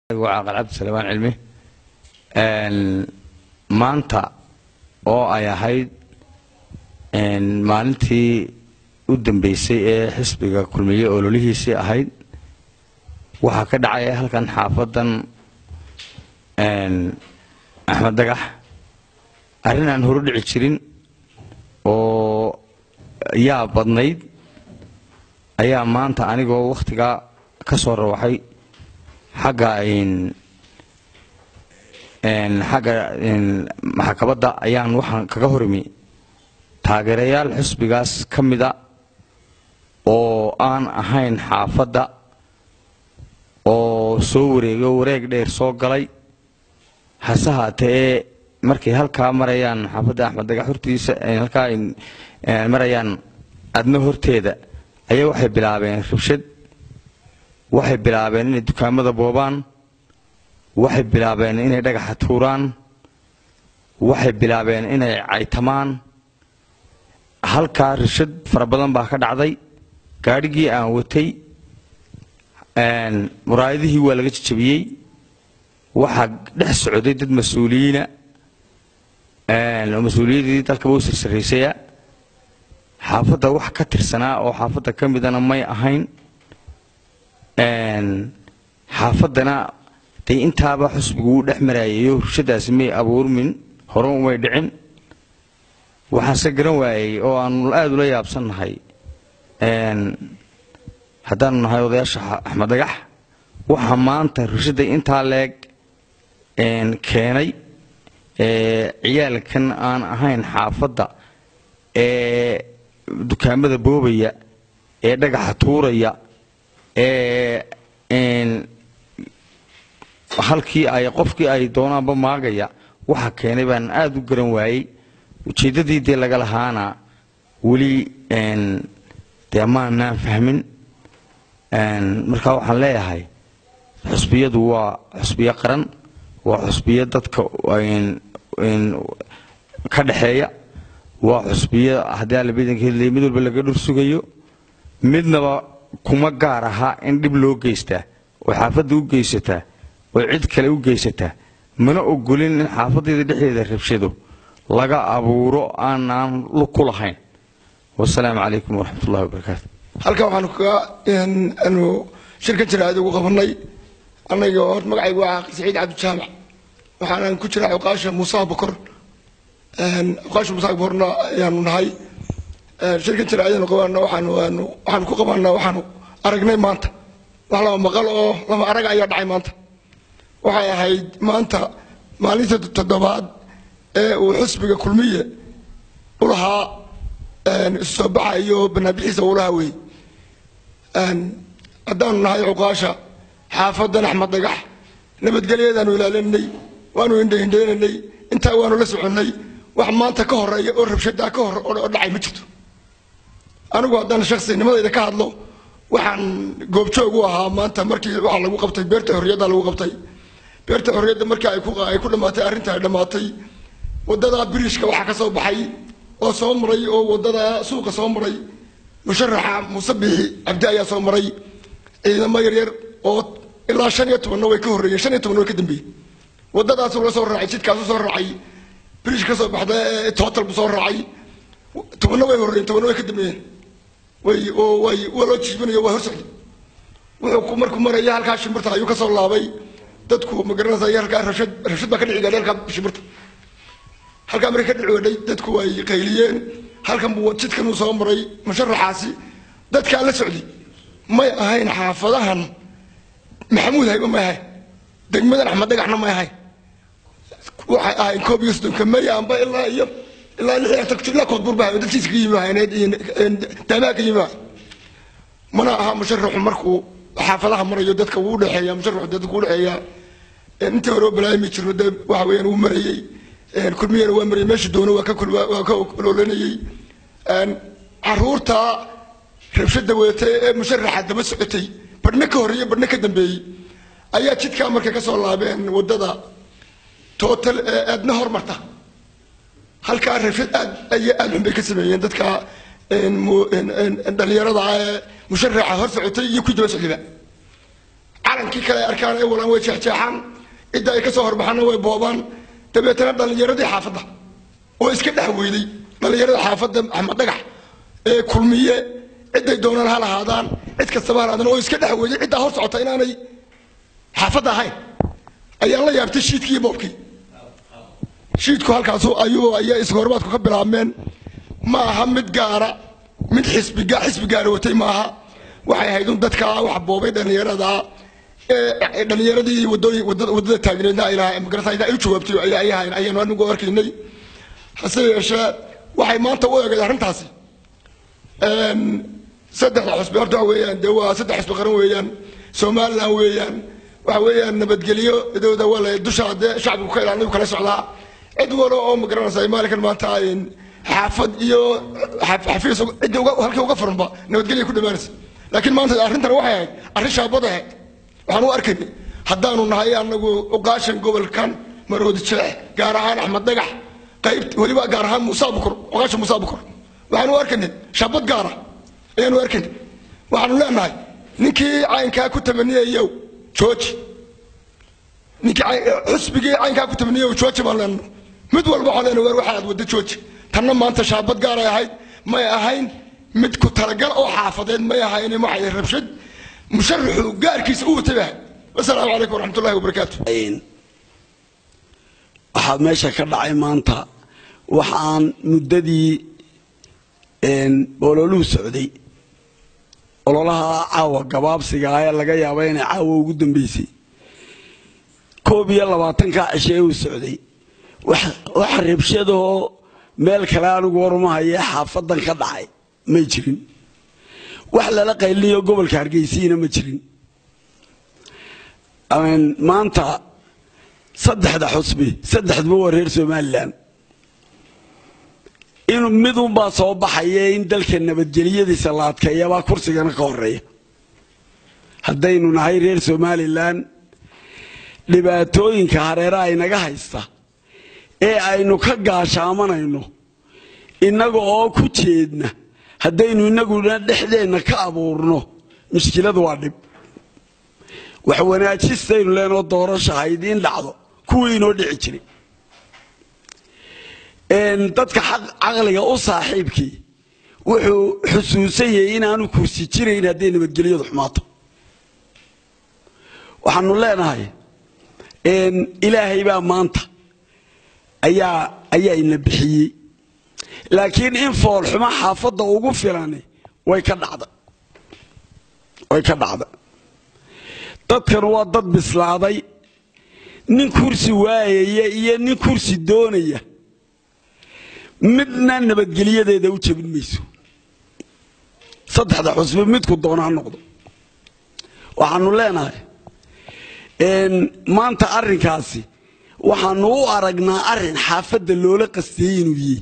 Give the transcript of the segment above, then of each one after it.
waa caaqal cabdi salmaan cilmi maanta oo ay ahayd maalintii u dambeysay ee xisbiga kulmiye ololihiisii ahayd waxaa ka dhacay halkan xaafadan axmed dagax arrin aan horu dhici jirin oo yaa badnayd ayaa maanta anigoo wakhtigaa ka soo rawaxay xagga xagga maxkamadda ayaan waxaan kaga horimi taageerayaal xisbigaas ka mida oo aan ahayn xaafadda oo soo wareego wareeg dheer soo galay hase haatee markay halkaa marayaan xaafadda axmed dagax hortiisa halkaa marayaan adna horteeda ayaa waxay bilaabeen rabshad waxay bilaabeen inay dukaamada boobaan waxay bilaabeen inay dhagaxa tuuraan waxay bilaabeen inay caytamaan halkaa rashad fara badan baa ka dhacday gaadhigii aan watay muraayadihii waa laga jajabiyey waxaa dhex socday dad mas-uuliyiina oo mas-uuliyadii dalkaba u sarsaraysaya xaafadda wax ka tirsanaa oo xaafadda ka midana may ahayn xaafaddana dee intaaba xusbigu uu dhex maraayayo hurshadaasi may abuurmin hore umay dhicin waxaanse garan waayey oo aanu aada ula yaabsannahay haddaanu nahay odayaasha axmed dagax waxaa maanta hurshadda intaa leeg keenay ciyaalkan aan ahayn xaafadda ee dukaamada boobaya ee dhagaxa tuuraya ee halkii ay qofkii ay doonaanba maagaya waxa keenay baan aada u garan waayey ujeeddadii dee laga lahaana weli dee maanaan fahmin marka waxaan leeyahay xusbiyadu waa xusbiyo qaran waa xusbiyo dadka ka dhexeeya waa xusbiyo haddii alla badanka hedlaya mid walba laga dhur sugayo midnaba kuma gaar ahaa in dhib loo geystaa oo xaafadda u geysataa oo cid kale u geysataa mana ogolin in xaafadeeda dhexdeeda rabshado laga abuuro aanaan lug ku lahayn wasalaamu calaykum waraxmatullahi wabarakaatu halkan waxaanu kaga anu shirka jiraad ugu qabanay anaga hor magacaygu waa saciid cabdijaamac waxaanan ku jiraa cuqaasha muuse bokor cuqaasha muuse bokorna ayaanu nahay shirka jiraadanu qabaana waxaanu waxaanu ku qabaanaa waxaanu aragnay maanta wax laba maqal oo laba arag ayaa dhacay maanta waxay ahayd maanta maalinta toddobaad ee uu xusbiga kulmiye u lahaa soo baxa iyo banaabixiisa uu lahaa wey haddaanu nahay cuqaasha xaafadan axmed dagax nabadgelyadaanu ilaalinay waanu indhaindhaynanay intaa waanu la soconnay wax maanta ka horeeya oo rabshadaa ka hor oo dhacay ma jirto anigu haddaan shaksinimadayda ka hadlo waxaan goobjoog u ahaa maanta markii waxaa lagu qabtay beerta xorriyadda lagu qabtay beerta xorriyadda markii ay ku ay ku dhamaatay arrinta ay dhamaatay wadada biriishka waxaa ka soo baxay oo soo maray oo wadada suuqa soo maray musharaxa muuse biixi cabdi ayaa soo maray ciidamo yaryar oo ilaa shan iyo tobanna way ka horreeyeen shan iyo tobanna way ka dambeeyeen wadadaasuu la soo raacay jidkaasu soo raacay biriish ka soo baxda total buu soo raacay tobanna way horreeyeen tobanna way ka dambeeyeen way oo way waa loo jiibinayo waa hor socday wuxuu markuu maraya halkaa shimbirta ayuu ka soo laabay dadku ma garanaysa halkaa rashad rashad baa ka dhici gaadhay halkaa shimbirta halkaa markay ka dhici wadhay dadku way qayliyeen halkan buu jidkan uu soo maray musharaxaasi dadkaa la socday may ahayn xaafadahan maxamuud hayba may ahayn degmadan axmed dhagaxna may ahayn waxay ahayn koob iyo soddonka may amba ilaa iyo ilaa lix iyo tagto ilaa koodbuur baa dadkiisa ka yimi ahayneed iyo daamaha ka yimi mana aha musharaxu markuu xaafadaha marayo dadka wuu udhexeeya musharaxu dadka wuu udhexeeya intii hore oo balaayimi jirno dee waxa weeyaan wuu marayey kulmiyana waa marayay meesha doono waa ka waa ka oloolanayey caruurta rabshada wadatay ee musharaxa daba socotay badhna ka horreeyey badhna ka dambeeyey ayaa jidkaa markay ka soo laabeen waddada total ee aadna hormarta halkaa rabshad aad ay aad xun bay ka sameeyeen dadka dhalinyarada ee musharaxa hor socotay iyo ku daba socdayba calankii kale ay arkaan ay walaan way jeexjeexaan cidda ay ka soo horbaxaanna way boobaan dabeetana dhallinyaradii xaafadda oo iska dhex weyday dhallinyarada xaafadda axmed dhagax ee kulmiye ciday doonaan ha lahaadaan cid kastaba ha lahaadaan oo iska dhex weyday ciddaa hor socota inaanay xaafadda ahayn ayaan la yaabtay shiidkii iyo boobkii shiidku halkaasu ayuu ayaa isgoormaadku ka bilaabmeen ma aha mid gaara mid xisbi xisbi gaara watay maaha waxay ahayd un dadka wax boobay dhallinyarada ee dhallinyaradii wadooyin wadada taagneedna ay lahaa magarata ay u jawaabtay ay ahayn ayaanu anigu arkaynay hase yeeshee waxay maanta u eegay arrintaasi saddexda xusbi horta waxa weeyaan dee waa saddex xusbi qaran weeyaan somaliland weeyaan waxa weeyaan nabadgelyo idooda waa la dusha dee shacbigu ka ilaalinayu kala socdaa cid walo oo ma garanaysa maalinkan maanta xaafad iyo xafiis cidda halkii uga furanba nabadgelya ku dhammaanaysa laakiin maanta arrintan waxay ahayd arrin shaabad ahayd waxaan u arkaynay haddaanu nahay anagu uqaashan gobolkan maroodi jeex gaar ahaan axmed dhagax qayb weliba gaar ahaan musa bukur uqaashan musa bukur waxaan u arkaynay shaabad gaara ayaanu arkaynay waxaanu leenahay ninkii caynkaa ku tamaniyayow jooji ninkii xusbigii caynkaa ku tamaniyayow jooji baan leenahay mid walba waxaan leenahay waar waxa aad wadda jooji tanna maanta shaabad gaaray ahayd may ahayn mid ku talagal oo xaafadeed may ahayn waxay rabshad musharaxu gaarkiisa u watay baa wasalaamu calaykum waraxmat ullahi wabarakaatu waxaa meesha ka dhacay maanta waxaan muddadii ololuhu socday ololaha caawa gabaabsiga ee laga yaaba inay caawa ugu dambeysay koob iyo labaatanka cishe uu socday wax rabshadoo meel kale anigu warmahayee xaafadan ka dhacay may jirin wax lala qayliyo gobolka hargeysiina ma jirin maanta saddexda xusbi saddexduba waa reer somalilan in midunbaa soo baxaya in dalka nabadgelyadiisa la adkeeyabaa kursigana ka horeeya haddaynu nahay reer somalilan dhibaatooyinka hareeraha inaga haysta ee aynu ka gaashaamanayno innaga oo ku jeedna haddaynu inaguna dhexdeenna ka abuurno mushkiladu waa dhib wax wanaajistaynu leenoo doorasha haydiin dhacdo kuwii inoo dhici jiray dadka caqliga u saaxiibkii wuxuu xusuusan yahay inaanu kursi jirayn hadday nabadgelyadu xumaato waxaanu leenahay ilaahay baa maanta ayaa ayaa ina bixiyey laakiin in foolxumo xaafadda ugu filani way ka dhacda way ka dhacda dadkan waa dad bislaaday nin kursi waayaya iyo nin kursi doonaya midna nabadgelyadeeda u jebin mayso saddexda xusbi midku doona ha noqdo waxaanu leenahay maanta arrinkaasi waxaanu u aragnaa arrin xaafadda loola qastiyey inuu yihi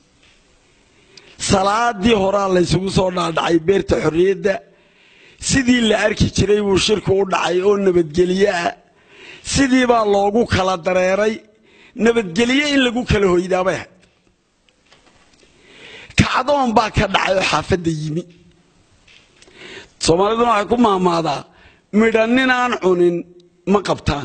salaadii horaa laysugu soo dhaadhacay beerta xorriyadda sidii la arki jiray buu shirku u dhacay oo nabadgelye ah sidii baa loogu kala dareeray nabadgelye in lagu kala hoydaabay ahayd kacdoon baa ka dhacay oo xaafadda yimi soomaaliduna waxay ku maamaadaa midha nin aan cunin ma qabtaan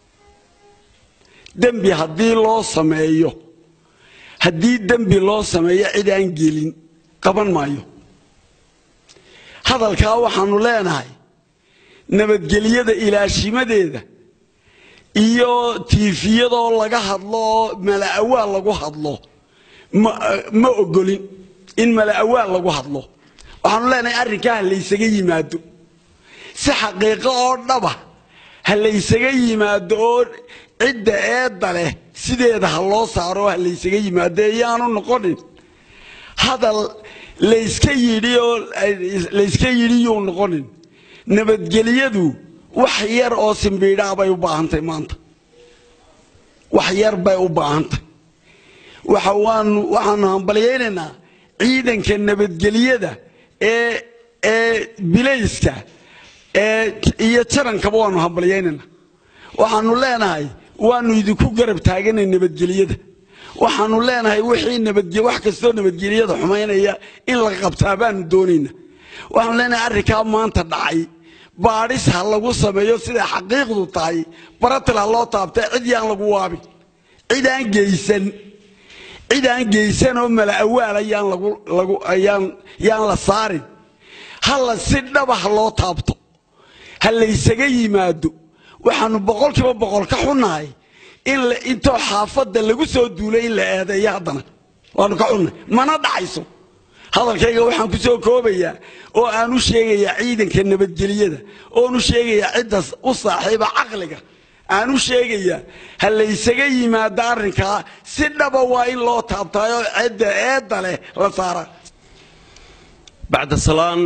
dembi haddii loo sameeyo haddii dembi loo sameeyo cid aan gelin qaban maayo hadalkaa waxaanu leenahay nabadgelyada ilaashimadeeda iyo tiifiyadoo laga hadlo oo mala'awaal lagu hadlo ma ogolin in mala'awaal lagu hadlo waxaanu leenahay arrinkaa ha laysaga yimaado si xaqiiqo oo dhaba ha laysaga yimaado oo cidda eedda leh sideeda ha loo saaro ha laysaga yimaado eeyaanu noqonin hadal layska yidhi oo layska yidhi yuu noqonin nabadgelyadu wax yar oo simbiidhaa bay u baahantahy maanta wax yar bay u baahantahy waxa waanu waxaanu hambalyaynaynaa ciidanka nabadgelyada ee ee bilayska ee iyo jarankaba waanu hambalyaynaynaa waxaanu leenahay waanu idinku garab taaganay nabadgelyada waxaanu leenahay wixii nabadge wax kastoo nabadgelyada xumaynaya in la qabtaa baanu doonayna waxaanu leenahay arrinkaa maanta dhacay baadhis ha lagu sameeyo siday xaqiiqdu tahay baratil ha loo taabtay cid yaan lagu waabin cid aan geysan cid aan geysan oo mala awaala yaan lagu lagu yaan yaan la saarin hala si dhaba ha loo taabto ha laysaga yimaado waxaanu boqolkiiba boqol ka xunnahay in la intoo xaafadda lagu soo duulay in la eedeeyo haddana waanu ka xunnahay mana dhacayso hadalkayga waxaan ku soo koobayaa oo aan u sheegayaa ciidanka nabadgeliyada oon u sheegayaa cidda u saaxiiba caqliga aan u sheegayaa ha laysaga yimaado arrinkaa si dhaba waa in loo taabtaayoo cidda eedda leh la saara bacda salaan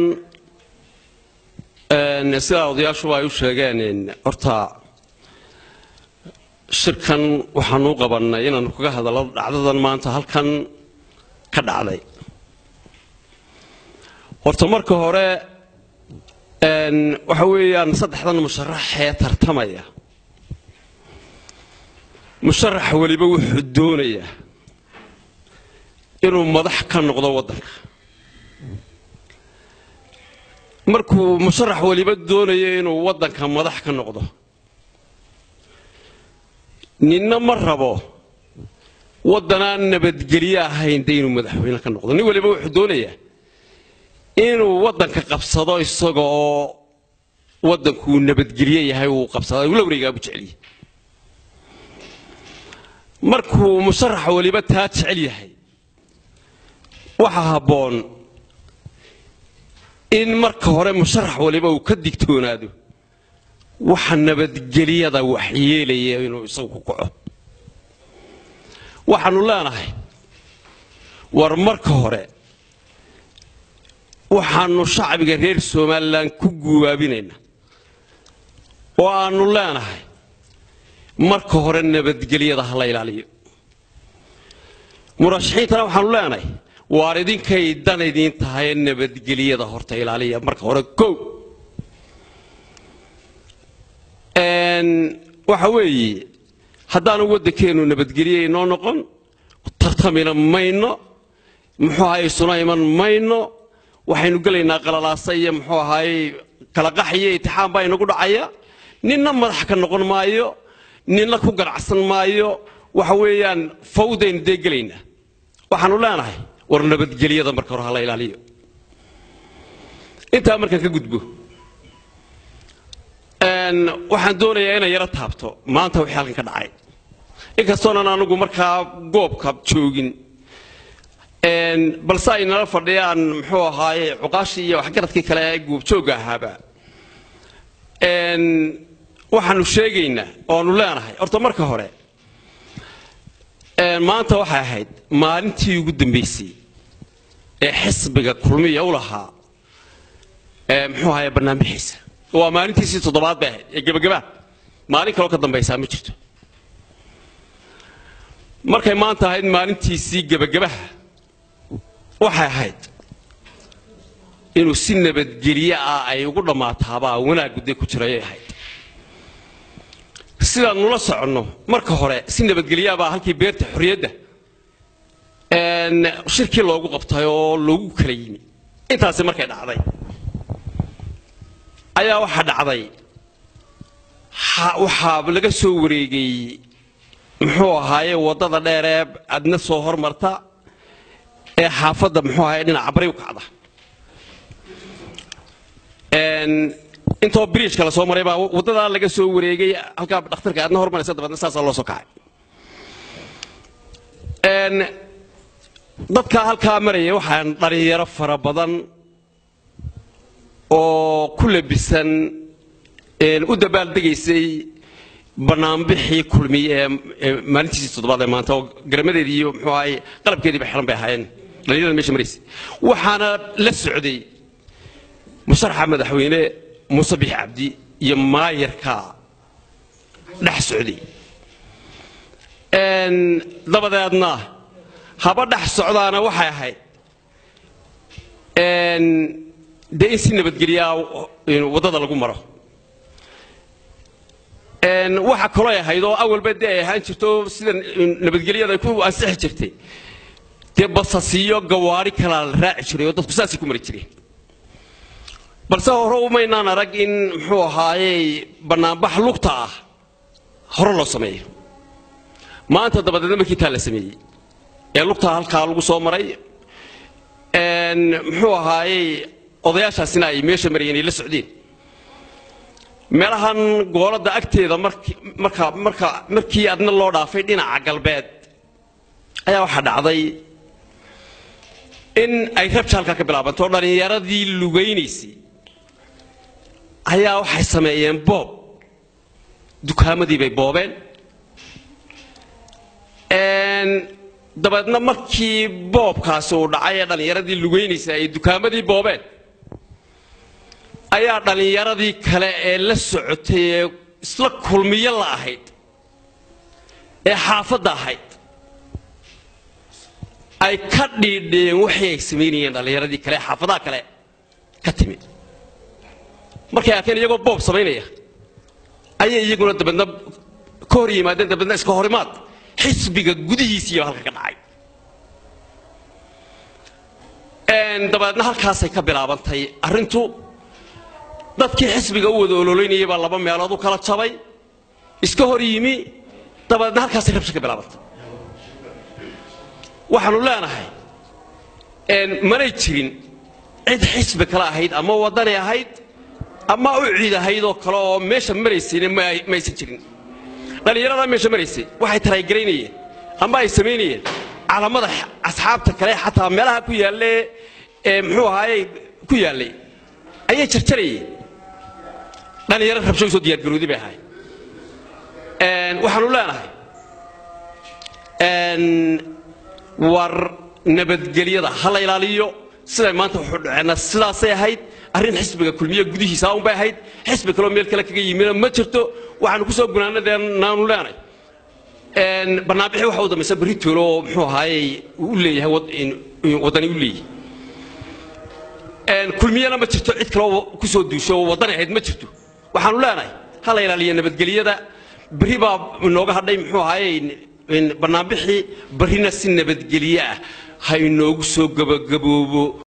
sidaa odayaashuba ay u sheegeen horta shirkan waxaanu u qabannay inaanu kaga hadallo dhacdadan maanta halkan ka dhacday horta marka hore waxa weeyaan saddexdan musharaxee tartamaya musharax weliba wuxuu doonayaa inuu madax ka noqdo waddanka markuu musharax weliba doonayo inuu waddanka madax ka noqdo ninna ma rabo waddanaan nabadgelyo ahayn de inuu madaxweyne ka noqdo nin weliba wuxuu doonayaa inuu waddanka qabsado isaga oo waddankuu nabadgelye yahay uu qabsada ula wareegaabu jeceliye markuu musharax weliba taa jecel yahay waxaa habboon in marka hore musharax waliba uu ka digtoonaado waxa nabadgelyada waxyeelaya inuu isagu ku kaco waxaanu leenahay war marka hore waxaanu shacbiga reer somalilan ku guwaabinaynaa oo aanu leenahay marka hore nabadgelyada ha la ilaaliyo murashaxiintana waxaanu leenahay waar idinkay dan idiin tahay nabadgelyada horta ilaaliya marka hore kow waxa weeye haddaanu waddankeennu nabadgelye inoo noqon tartamina mayno muxuu ahaye isuna iman mayno waxaynu gelaynaa qalalaasa iyo muxuu ahaye kala qax iyo itixaam baa inagu dhacaya ninna madax ka noqon maayo ninna ku ganacsan maayo waxa weeyaan fawdaynu dee gelaynaa waxaanu leenahay war nabadgelyada marka hore ha la ilaaliyo intaa markaan ka gudbo waxaan doonayaa inay yaro taabto maanta wixii halkan ka dhacay inkastoonan anugu markaa goobka joogin balse ay nala fadhiyaan muxuu ahaaye cuqaashii iyo waxgaradkii kale ee goobjoogga ahaaba waxaanu sheegaynaa oanu leenahay horta marka hore maanta waxay ahayd maalintii ugu dambaysay ee xisbiga kulmiya u lahaa muxuu ahaye barnaamijkiisa waa maalintiisii toddobaad bay ahayd ee gebagabaa maalin kaloo ka dambaysaa ma jirto markay maanta ahayd maalintiisii gebagabaha waxay ahayd inuu si nabadgelye ah ay ugu dhammaataabaa wanaag gudday ku jirayay ahayd sidaan nula soconno marka hore si nabadgelyaabaa halkii beerta xorriyadda shirkii loogu qabtay oo loogu kala yimi intaasi markay dhacday ayaa waxaa dhacday waxaa laga soo wareegay muxuu ahaaye waddada dheer ee adna soo hormarta ee xaafadda muxuu ahaaye dhinaca bari u kacda intoo bridgeka la soo maray baa waddadaa laga soo wareegay halkaa dhakhtarka aadna hormaraysa dabeedna saasaa loo soo kacay dadkaa halkaa maraya waxaan dhalinyaro fara badan oo ku labisan u dabaaldegaysay banaanbixii kulmiye ee maalintiisii toddobaad ee maanta oo garamadeedii iyo muxuu ahaye qalabkeediiba xiran bay ahaayeen dhalinyarada meesha maraysay waxaana la socday musharaxa madaxweyne muuse bix cabdi iyo maayarka dhex socday dabadeedna haba dhex socdaana waxay ahayd dee in si nabadgelyaa waddada lagu maro waxa kaloo ahayd oo awalba dee ay ahaan jirto sida nabadgelyada ay ku ansixi jirtay dee basasiyo gawaari kalaa la raaci jiray oo dadku saasay ku mari jireen balse hore umaynaan arag in muxuu ahaayey bannaanbax lugta ah hore loo sameeyo maanta dabadeedna markii taa la sameeyey ee lugtaa halkaa lagu soo maray muxuu ahaayey odayaashaasina ay meesha marayeen ay la socdeen meelahan gooladda agteeda marka marka markii adna loo dhaafay dhinaca galbeed ayaa waxaa dhacday in ay rabja halkaa ka bilaabanto dhallinyaradii lugaynaysay ayaa waxay sameeyeen boob dukaamadii bay boobeen dabeedna markii boobkaasi uu dhacay ee dhallinyaradii lugaynaysay ay dukaamadii boobeen ayaa dhallinyaradii kale ee la socotay ee isla kulmiyo la ahayd ee xaafadda ahayd ay ka dhiidheen waxii ay samaynayeen dhallinyaradii kale ee xaafadaha kale ka timi markay arkeen iyagoo boob samaynaya ayay iyaguna dabeedna ka hor yimaadeen dabeedna iska horimaad xisbiga gudihiisiiba halka ka dhacay dabeedna halkaasay ka bilaabantay arrintu dadkii xisbiga u wada ololaynayay baa laba meelood u kala jabay iska hor yimi dabeedna halkaasay rabsha ka bilaabantay waxaanu leenahay manay jirin cid xisbi kale ahayd ama waddani ahayd ama u ciid ahayd oo kale oo meesha maraysayna ma aysan jirin dhallinyaradaa meesha maraysay waxay taraygaraynayeen ama ay samaynayeen calamada asxaabta kale xataa meelaha ku yaalle ee muxuu ahaaye ku yaallay ayay jarjarayeen dhallinyaro rabsho usoo diyaargaroodi bay ahayd waxaanu leenahay war nabadgelyada ha la ilaaliyo siday maanta wuxuu dhaceenna sidaasay ahayd arrin xisbiga kulmiye gudihiisa un bay ahayd xisbi kaloo meel kale kaga yimina ma jirto waxaanu ku soo gunaanadenaanu leenahay barnaamixii waxa u dambaysa berri toolo oo muxuu ahaayey u leeyahay waddani u leeyahay kulmiyana ma jirto cid kaloo ku soo duusho oo waddani ahayd ma jirto waxaanu leenahay ha la ilaaliyo nabadgelyada berri baa inooga hadhay muxuu ahaayey barnaamixii barrina si nabadgelye ah ha inoogu soo gabagaboobo